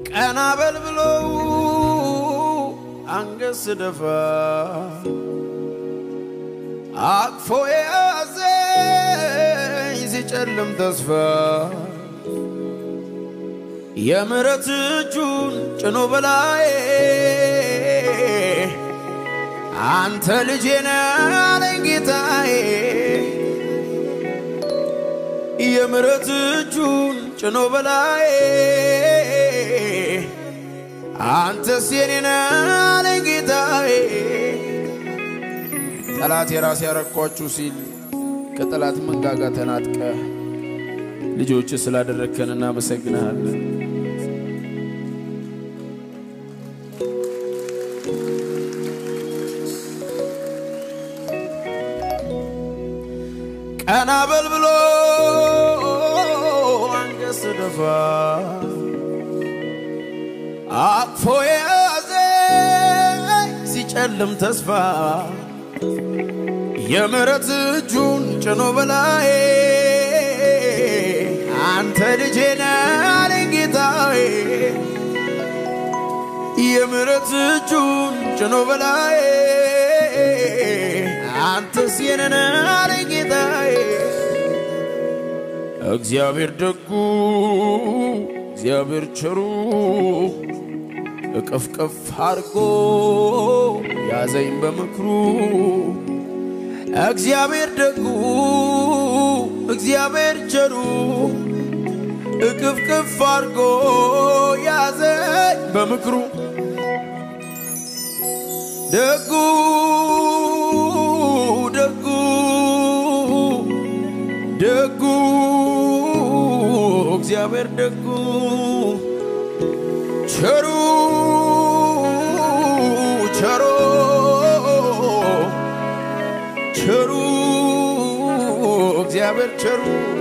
ቀና በል ብለው አንገት ስደፋ አቅፎ የያዘኝ ሲጨልም ተስፋ የምሕረት እጁን ጭኖ በላዬ አንተ ልጄ ነህ አለኝ ጌታዬ የምሕረት እጁን ጭኖ በላዬ አንተስ የኔ ነህ አለኝ ጌታዬ ጠላት የራስ ያረኳችሁ ሲል ከጠላት መንጋጋ ተናጥቀ ልጆች ስላደረግከን እናመሰግንሃለን። ቀና በል ብሎ አንገት ስደፋ አቅፎ የያዘኝ ሲጨልም ተስፋ የምሕረት እጁን ጭኖ በላዬ አንተ ልጄ ነህ አለኝ ጌታዬ የምሕረት እጁን ጭኖ በላዬ አንተስ የኔ ነህ አለኝ ጌታዬ እግዚአብሔር ደጉ እግዚአብሔር ቸሩ እቅፍቅፍ አድርጎ ያዘኝ በምክሩ እግዚአብሔር ደጉ እግዚአብሔር ቸሩ እቅፍቅፍ አድርጎ ያዘኝ በምክሩ ደጉ ደጉ ደጉ እግዚአብሔር ደጉ ቸሩ ቸሮ ቸሩ እግዚአብሔር ቸሩ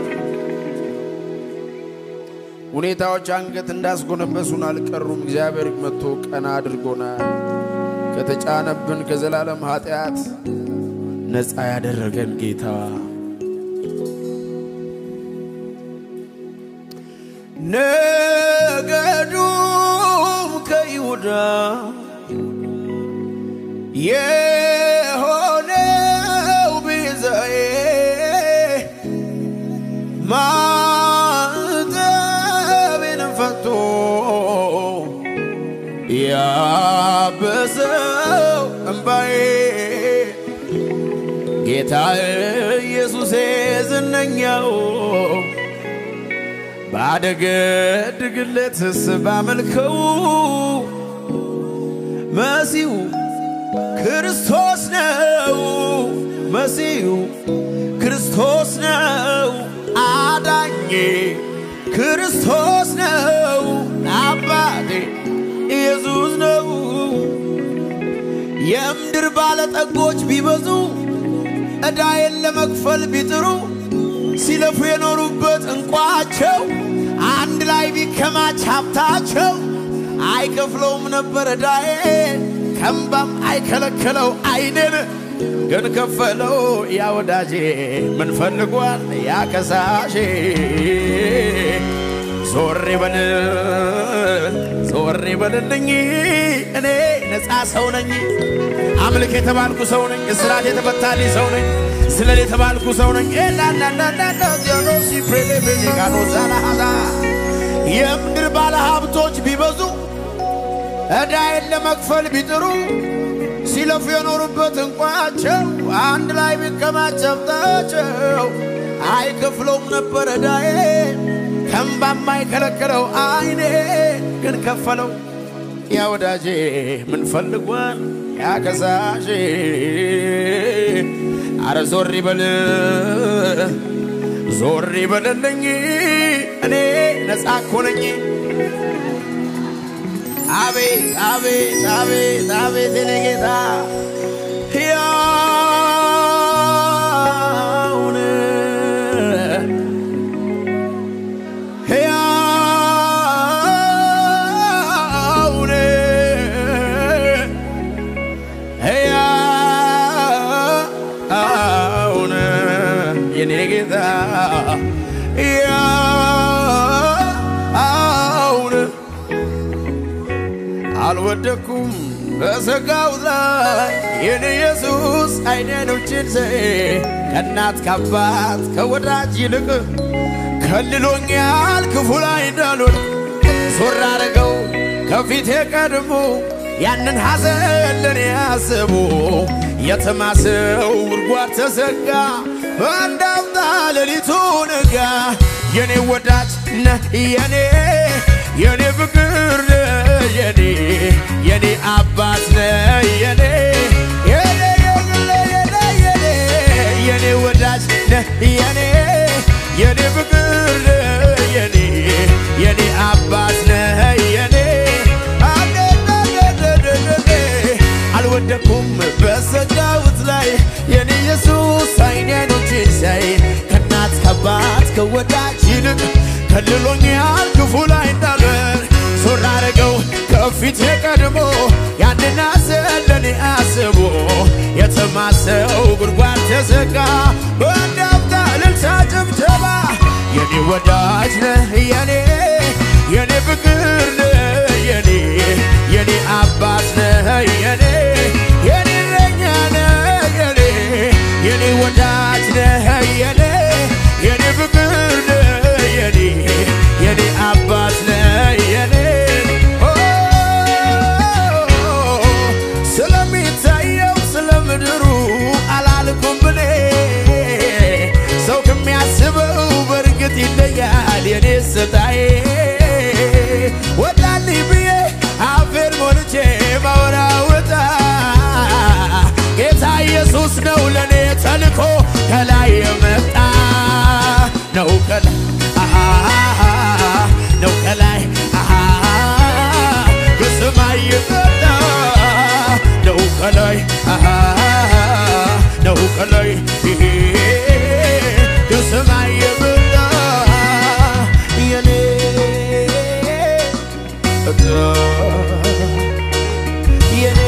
ሁኔታዎች አንገት እንዳስጎነበሱን አልቀሩም። እግዚአብሔር መጥቶ ቀና አድርጎናል። ከተጫነብን ከዘላለም ኃጢአት ነፃ ያደረገን ጌታ ነገዱም ከይሁዳ የሆነው ቤዛዬ ማዕተቤን ፈቶ ያበሰው እምባዬ ጌታ ኢየሱሴ ዝነኛው ባደገድግለትስ ባመልከው መሲሁ ክርስቶስ ነው መሲሁ ክርስቶስ ነው አዳኜ ክርስቶስ ነው አባቴ ኢየሱስ ነው የምድር ባለጠጎች ቢበዙ ዕዳዬን ለመክፈል ቢጥሩ ሲለፉ የኖሩበት እንቋቸው አንድ ላይ ቢከማች ሀብታቸው አይከፍለውም ነበር ዕዳዬ ከእምባም አይከለክለው አይንን ግን ከፈለው ያ ወዳጄ ምን ፈልጓል ያ ከሳሼ ዞር በል ዞር በልልኝ እኔ ነፃ ሰው ነኝ አምልክ የተባልኩ ሰው ነኝ እስራት የተፈታልኝ ሰው ነኝ ስለል የተባልኩ ሰው ነኝ ዛናሃዛ የምድር ባለ ሀብቶች ቢበዙ ዕዳዬን ለመክፈል ቢጥሩ ሲለፉ የኖሩበት እንቋቸው አንድ ላይ ቢከማች ሀብታቸው አይከፍለውም ነበር ዕዳዬ ከእምባም አይከለክለው አይኔ ግን ከፈለው ያ ወዳጄ ምን ፈልጓል ያ ከሳሼ አረ ዞር ይበል ዞር ይበልልኝ እኔ ነፃ እኮ ነኝ አቤት አቤት አቤት አቤት የኔ ጌታ ሕያውን ሕያውን ሕያውን የኔ ጌታ ሕያውን አልወደኩም በሰጋሁት ላይ የኔ ኢየሱስ አይኔኖችን ዘ ከእናት ከአባት ከወዳጅ ይልቅ ከልሎኛል ክፉ ላይ እንዳልሆን ዞር አረገው ከፊቴ ቀድሞ ያንን ሐዘን ለኔ ያስቡ የተማሰው ጉድጓድ ተዘጋ በአንድ አፍታ ሌሊቱ ነጋ የኔ ወዳጅ ነህ የኔ የኔ ፍቅር ነህ የኔ የኔ አባት ነህ የኔ የኔ የግሌ የኔ የኔ የኔ ወዳጅ ነህ የኔ የኔ ፍቅር ነህ የኔ የኔ አባት ነህ የኔ አደደደደደደ አልወደኩም በሰጋሁት ላይ የኔ ኢየሱስ አይኔ አይኖቼን ሲያይ ከእናት ከአባት ከወዳጅ ይልቅ ከልሎኛል ክፉ ላይ እንዳልበር ዞር አረገው ከፊቴ ቀድሞ ያንን ሐዘን ለኔ አስቦ የተማሰው ጉድጓድ ተዘጋ በአንድ አፍታ እልልታ ጭብጨባ የኔ ወዳጅ ነህ የኔ የኔ ፍቅር ነህ የኔ የኔ አባት ነህ የኔ የኔ እረኛ ነህ የኔ የኔ ወዳጅ ነህ የኔ የኔ ፍቅር ነህ የኔ የኔ አባት ነህ የኔ ኦ፣ ስለሚታየው ስለ ምድሩ አላልኩም ብኔ ሰው ከሚያስበው በእርግጥ ይለያል የኔ ስታዬ ወጣልኝ ብዬ አፌን ሞልቼ ማወራወጣ ጌታ ኢየሱስ ነው ለእኔ ተልኮ ከላይ የመጣ ነው ከላይ አሃ ነው ከላይ አሃ ከሰማይ የመጣ ነው ከላይ አሃ ነው ከላይ ይሄ ከሰማይ የመጣ የኔ እጣ የኔ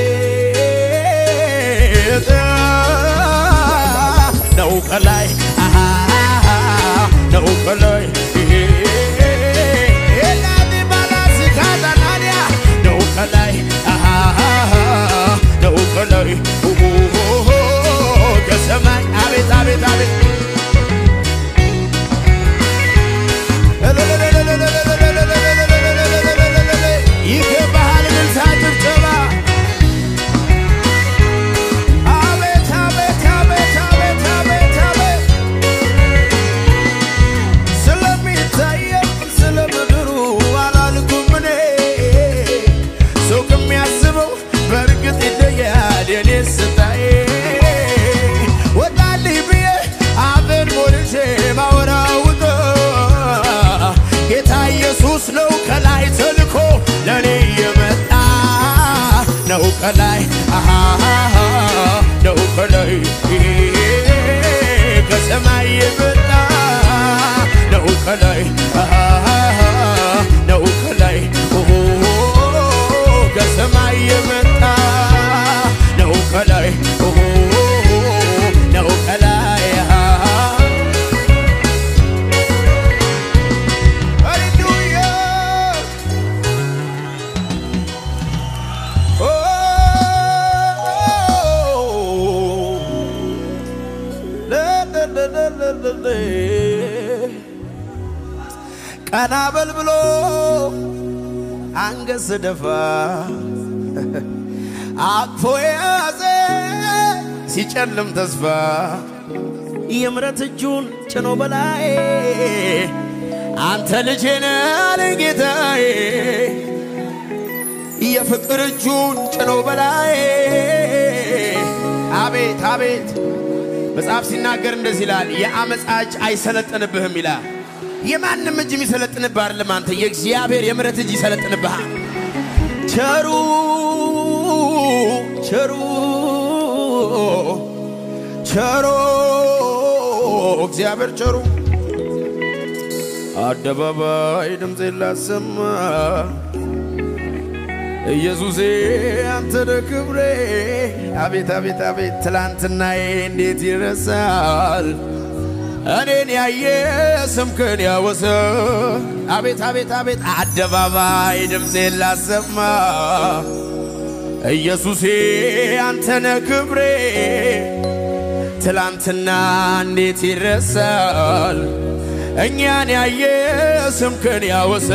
እጣ ነው ከላይ አሃ ነው ከላይ ኤላሚ ባላስካታናንያ ነው ከላይ አሃ ነው ከላይ ኦሆሆሆ ከሰማይ አቤት አቤት አቤት ይገባሃል እልልታ ጭብጨባ አቤት አቤት አቤት አቤት አቤት አቤት ስለሚታየው ስለ ምድሩ አላልኩም እኔ ሰው ከሚያስበው በእርግጥ ይለያል የኔ ስታዬ ወጣልኝ ብዬ አፌን ሞልቼ ማወራውጦ ጌታ ኢየሱስ ነው ከላይ ተልኮ ለኔ የመጣ ነው ከላይ አሃ ነው ከላይ ከሰማይ የመጣ ነው ከላይ አሃ ነው ከላይ ኦሆ ከሰማይ የመጣ ነው ከላይ ኦሆ ነው ከላይ አሃ ሃሌሉያ ኦ ለለለለለለ ቀና በል ብሎ አንገት ስደፋ አቅፎ የያዘ ሲጨልም ተስፋ የምረት እጁን ጭኖ በላይ አንተ ልጄ ነህ አለኝ ጌታዬ የፍቅር እጁን ጭኖ በላይ አቤት አቤት መጽሐፍ ሲናገር እንደዚህ ይላል፣ የአመፃ እጅ አይሰለጥንብህም ይላል። የማንም እጅ የሚሰለጥንብህ አይደለም። አንተ የእግዚአብሔር የምሕረት እጅ ይሰለጥንብሃል። ቸሩ ቸሩ ቸሮ እግዚአብሔር ቸሩ አደባባይ ድምፄን ላሰማ ኢየሱሴ አንተ ነህ ክብሬ። አቤት አቤት አቤት ትላንትናዬ እንዴት ይረሳል? እኔን ያየ ስምክን ያወሰ አቤት አቤት አቤት አደባባይ ድምፄን ላሰማ ኢየሱሴ አንተነ ክብሬ ትላንትና እንዴት ይረሳል? እኛን ያየ ስምክን ያወሳ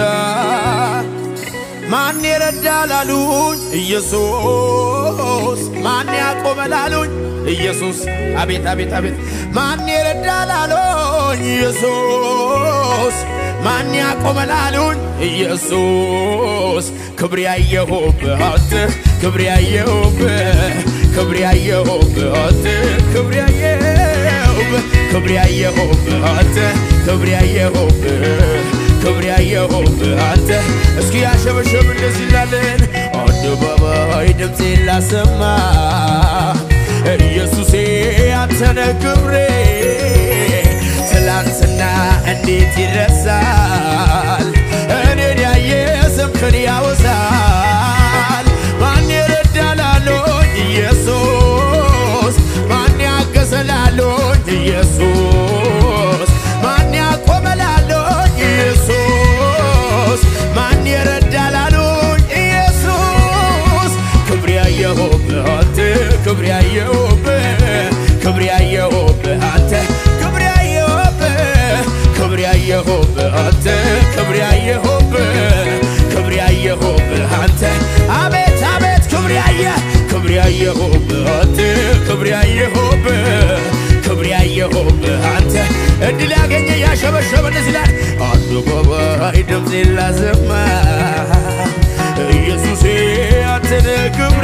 ማን ይረዳል አሉኝ ኢየሱስ ማን ያቆመል አሉኝ ኢየሱስ አቤት አቤት አቤት ማን ይረዳል አሉኝ ኢየሱስ ማን ያቆመል አሉኝ ኢየሱስ ክብር ያየሁብህ አንተ ክብር ያየሁብህ ክብር ያየሁብህ አንተ ክብር ያየሁብህ ክብር ያየሁብህ አንተ ክብር ያየሁብህ ክብር ያየሁብህ አንተ እስኪ ያሸበሸብ እንደዚህ ይላለን አደባባይ ድምፄን ላሰማ ኢየሱሴ አንተነ ክብሬ ትላንትና እንዴት ይረሳል እኔን ያየ ስምክን ያወሳል ማን ይረዳላሎኝ ኢየሱስ ማን ያገዘላሎኝ ኢየሱስ ማን ያቆመላሎኝ ኢየሱስ ማን ይረዳላሎኝ ኢየሱስ ክብር ያየሁብህ አንተ ክብር ያየሁብህ ክብር ያየሁብህ አንተ ክብር ያየሁብህ ክብር ያየሁብህ አንተ ክብር ያየሁብህ ክብር ያየሁብህ አንተ አቤት አቤት ክብር ያየ ክብር ያየሁብህ አንተ ክብር ያየሁብህ ክብር ያየሁብህ አንተ እድል ያገኘ ያሸበሸበ እንደዚህ ይላል አደባባይ ድምፄን ላሰማ ኢየሱሴ አንተነ ክብሬ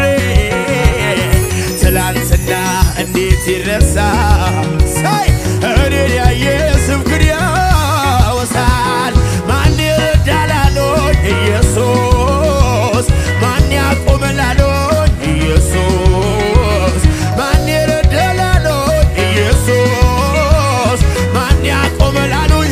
ትላንትና እንዴት ይረሳ ሳይ እኔን ያየ ስምክን ያወሳል ማን ይረዳላሎኝ ኢየሱስ ማን ያቆመላሎኝ ኢየሱስ ማን ይረዳላሎኝ ኢየሱስ ማን ያቆመላሉኝ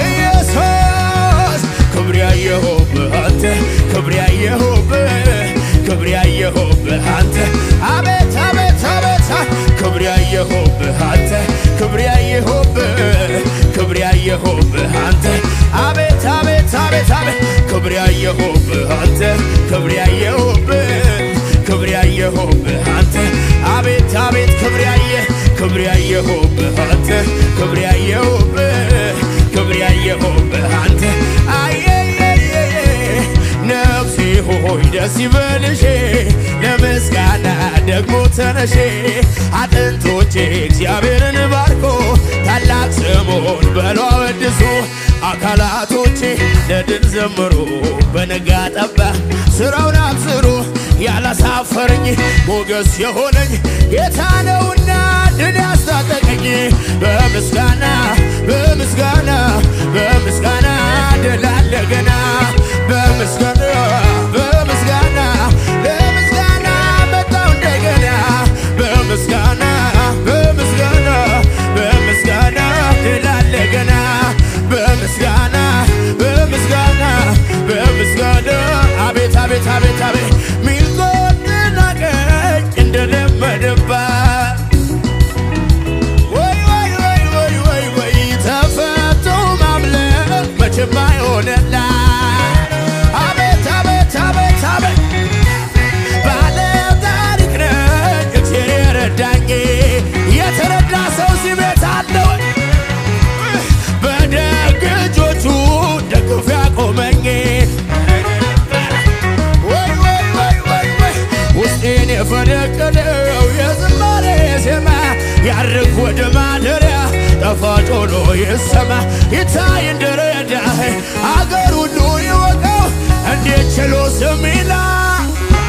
ኢየሱስ ክብር ያየሁብህ አንተ ክብር ያየሁብህ ክብር ያየሁብህ አንተ አቤት አቤት አቤት ክብር ያየሁብህ አንተ ክብር ያየሁብህ ክብር ያየሁብህ አንተ አቤት አቤት አቤት አቤት ክብር ያየሁብህ አንተ ክብር ያየሁብህ ክብር ያየሁብህ አንተ አቤት አቤት ክብር ያየ ክብር ያየሁብህ አንተ ክብር ያየሁብህ ክብር ያየሁብህ አንተ አየየየ ነፍሴ ሆይ ደስ ይበልሽ ለምስጋና ደግሞ ተነሼ አጥንቶቼ እግዚአብሔርን ባርኮ ታላቅ ስሙን በሎ አወድሱ አካላቶቼ ለድል ዘምሩ በነጋ ጠባ ስራውን አብስሩ ያላሳፈረኝ ሞገስ የሆነኝ ጌታ ነውና ድል ያስታጠቀኝ በምስጋና በምስጋና በምስጋና ድል አለ ገና በምስጋና በምስጋና ለምስጋና መጣው እንደገና በምስጋና በምስጋና በምስጋና ድል አለ ገና በምስጋና በምስጋና በምስጋና አቤት አቤት አቤት አቤት ሚልቆትና ቀኝ እንደለመደባት ወይ ወይ ወይ ወይ ወይ ወይ ተፈቶ ማምለክ መቼም አይሆንላት አቤት አቤት አቤት አቤት ባለ ታሪክ ነኝ እግዚአብሔር የረዳኝ የተረዳ ሰው እዚህ ቤት አለ ወይ? በደግ እጆቹ ደግፎ ያቆመኝ ወይ ወይ ወይ ወይ ወይ ውስጤን የፈነቀለው የዝማሬ ዜማ ያርግ ወደ ማደሪያ ጣፋጭ ሆኖ ይሰማ ይታይ እንደረዳህ አገር ሁሉ ይወቀው እንዴት ችሎ ስም ይላል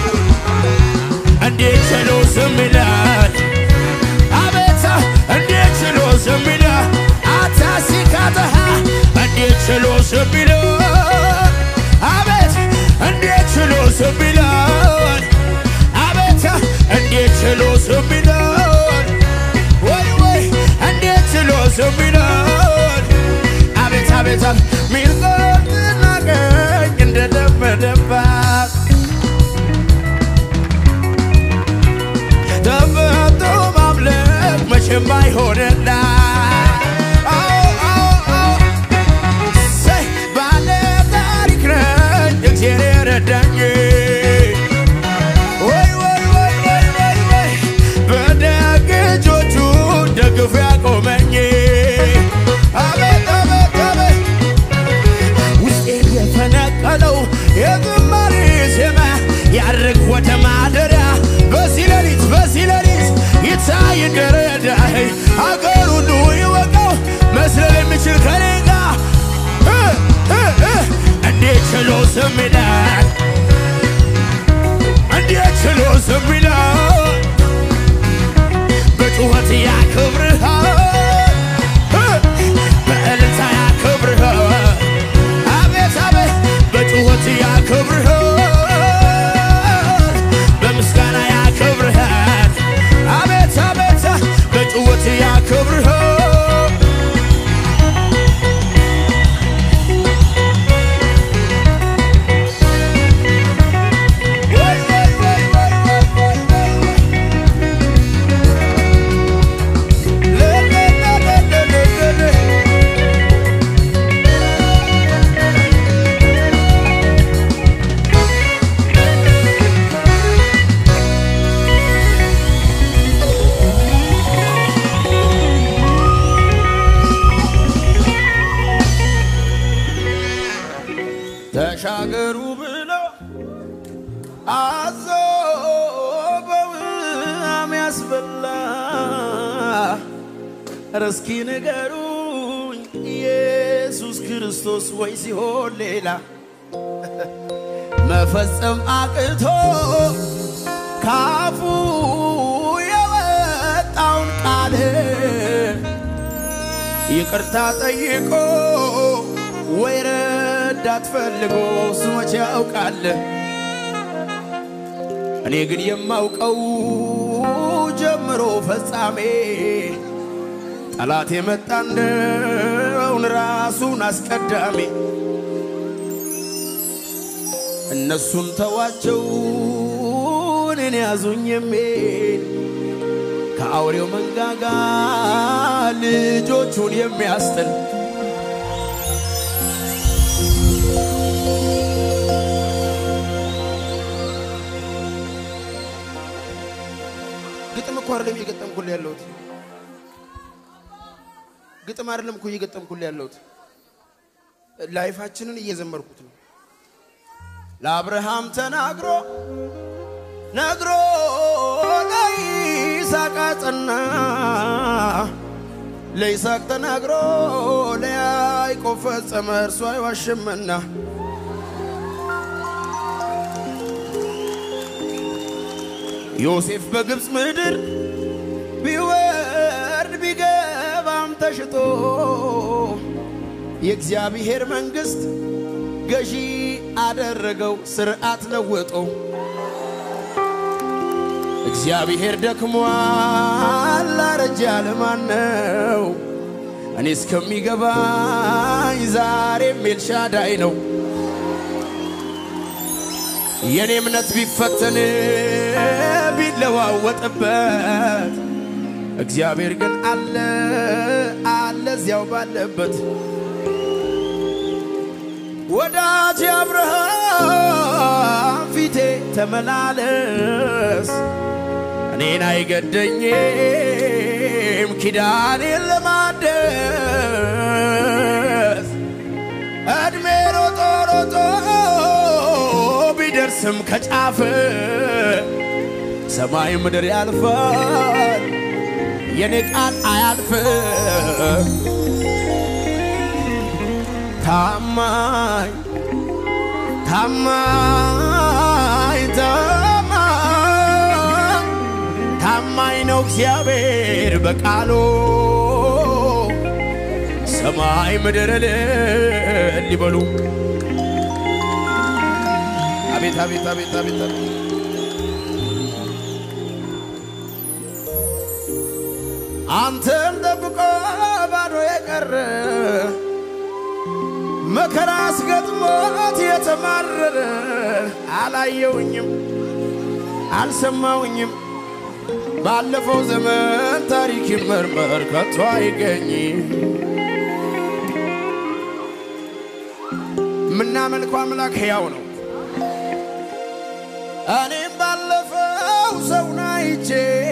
እንዴት ችሎ ስም ይላል አቤት እንዴት ችሎ ስም ይላል አታሲካተሃ እንዴት ችሎ ስም ይላል አቤት እንዴት ችሎ ስም ይላል አቤት እንዴት ችሎ ስም ይላል ወይ ወይ እንዴት ችሎ ስም ይላል አቤት አቤት ሚልቆትና ቀኝ እንደለመደባት ተፈቶ ማምለክ መቼም አይሆንላት አዎ ረዳኝ ወይ ወይ ወይ ወይ ወይ ወይ በደግ እጆቹ ደግፎ ያቆመኝ አቤት አቤት አቤት ውስጤ የፈነቀለው የዝማሬ ዜማ ያርግ ወደ ማደሪያ በዚህ ሌሊት በዚህ ሌሊት ይታይ እንደረዳህ አገር ሁሉ ይወቀው መስለል የሚችል ከኔ ጋር እ እ እ እንዴት ችሎ ዝም ይላል? እንዴት ችሎ ዝም ይላል? በጩኸት ያክብርሃል እ በእልልታ ያክብርሃል አቤት አቤት በጩኸት ያክብርሃል በምስጋና ያክብርሃል አቤት አቤት በጩኸት ያክብርሃል ወይ ወይ ወይ ወይ ወይ ወይ ወይ ወይ ለለለለለለለ ተሻገሩ ብሎ አዞ በውሃም ያስበላ ኧረ እስኪ ንገሩኝ ኢየሱስ ክርስቶስ ወይ ሲሆን ሌላ መፈጸም አቅቶ ካፉ የወጣውን ቃል ይቅርታ ጠይቆ ወይ ረዳት ፈልጎ እሱ መቼ ያውቃል? እኔ ግን የማውቀው ጀምሮ ፈጻሜ ጠላት የመጣ እንደውን ራሱን አስቀዳሚ እነሱን ተዋቸው እኔን ያዙኝ የሚል ከአውሬው መንጋጋ ልጆቹን የሚያስጥል ግጥም እኮ አይደለም እየገጠምኩልህ ያለሁት። ግጥም አይደለም እኮ እየገጠምኩልህ ያለሁት። ላይፋችንን እየዘመርኩት ነው። ለአብርሃም ተናግሮ ነግሮ ለይስሐቅ አጸና፣ ለይስሐቅ ተናግሮ ለያዕቆብ ፈጸመ፣ እርሱ አይዋሽምና። ዮሴፍ በግብፅ ምድር ቢወርድ ቢገባም ተሽጦ የእግዚአብሔር መንግሥት ገዢ አደረገው ስርዓት ለወጦ። እግዚአብሔር ደክሟል አረጀ ያለ ማን ነው? እኔ እስከሚገባኝ ዛሬም ኤልሻዳይ ነው። የኔ እምነት ቢፈተን ቢለዋወጥበት እግዚአብሔር ግን አለ አለ እዚያው ባለበት ወዳጅ አብርሃም ፊቴ ተመላለስ እኔን አይገደኝም ኪዳኔን ለማደስ እድሜ ሮጦ ሮጦ ቢደርስም ከጫፍ ሰማይ ምድር ያልፋል የኔ ቃል አያልፍም። ታማኝ ታማኝ ታማኝ ታማኝ ነው እግዚአብሔር በቃሉ ሰማይ ምድር እልል ይበሉ። አቤት አቤት አቤት አቤት አቤት አንተን ጠብቆ ባዶ የቀረ መከራ አስገጥሞት የተማረረ አላየውኝም አልሰማውኝም። ባለፈው ዘመን ታሪክ ይመርመር ከቶ አይገኝ። የምናመልከው አምላክ ሕያው ነው። እኔም ባለፈው ሰውን አይቼ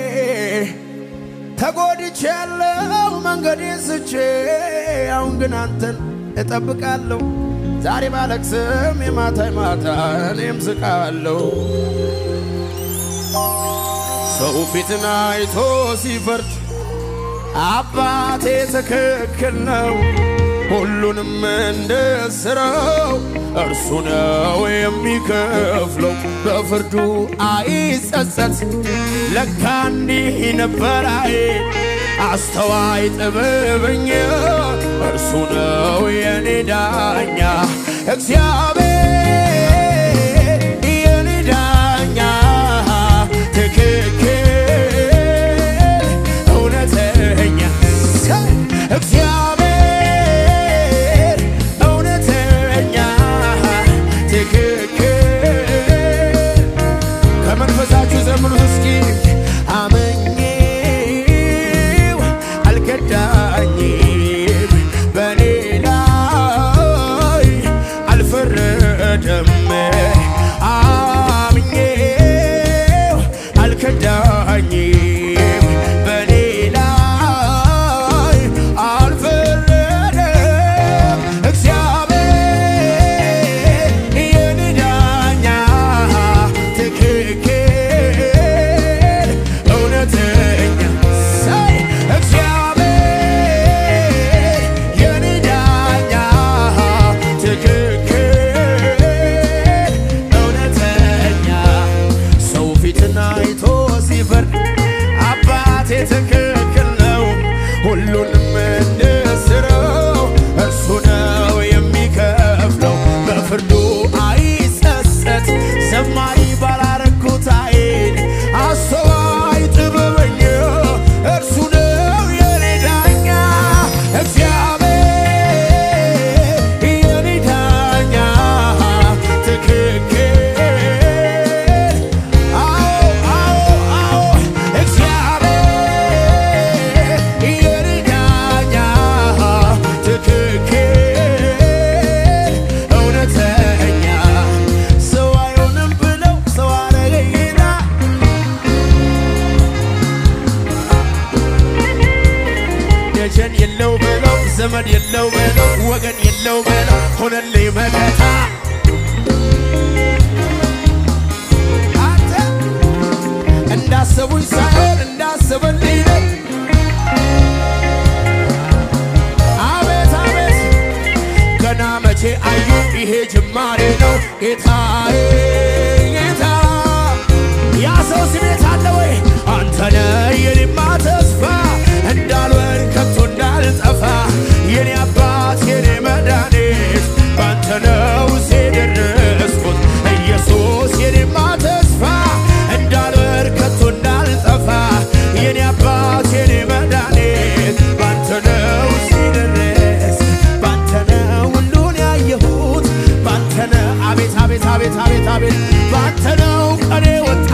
ተጎድቼ ያለው መንገዴን ስቼ አሁን ግን አንተን እጠብቃለሁ። ዛሬ ባለቅስም የማታ ማታ እኔም ስቃለሁ። ሰው ፊትን አይቶ ሲፈርድ አባቴ ትክክል ነው። ሁሉንም እንደ ሥራው እርሱ ነው የሚከፍለው። በፍርዱ አይጸጸት። ለካ እንዲህ ነበር አይ አስተዋይ ጥበበኛ እርሱ ነው የኔ ዳኛ እግዚአብሔር የኔ ዳኛ ትክክል እውነተኛ እግዚአብሔር እውነተኛ ትክክል ከመንፈሳችሁ ዘምሩት እስኪ አመኜው አልከዳኝም በኔ ላይ አልፈረደም አምኜው አልከዳኝም በኔ ላይ አልፈረደም እግዚአብሔር የኔ ዳኛ ትክክል እውነተኛ ሳይ እግዚአብሔር የኔ ዳኛ ትክክል እውነተኛ ሰው ፊትን አይቶ ሲፈርድ አባቴ ትክክል ነው። ሁሉንም እንደ ሥራው እርሱ ነው የሚከፍለው። በፍርዱ አይጸጸት። ዘማሪ ባላረኩት አይን አስተዋይ ጥበበኛ እርሱ ነው የኔ ዳኛ እግዚአብሔር የኔ ዳኛ ትክክል አዎ አዎ አዎ እግዚአብሔር የኔ ዳኛ ትክክል እውነተኛ ሰው አይሆንም ብለው ሰው አረገኝና ደጀን የለው በለው ዘመድ የለው በለው ወገን የለው በለው ሆነልኝ መከታ አንተ እንዳሰቡኝ ሳይሆን እንዳሰበልኝ ነው። አቤት አቤት ገና መቼ አዩ ይሄ ጅማሬ ነው ጌታዬ ጌታ ያ ሰው ስሜት አለ ወይ አንተነ የኔማ ተስፋ እንዳልወድ ከቶ እንዳልጠፋ የኔ አባት የኔ መድኃኒት ባንተ ነው የደረስኩት ኢየሱስ የኔማ ተስፋ እንዳልወድ ከቶ እንዳልጠፋ የኔ አባት የኔ መድኃኒት ባንተ ነው ሲደረስ ባንተ ነው ሁሉን ያየሁት ባንተ ነው አቤት አቤት አቤት አቤት አቤት ባንተ ነው ቀኔ ወጣ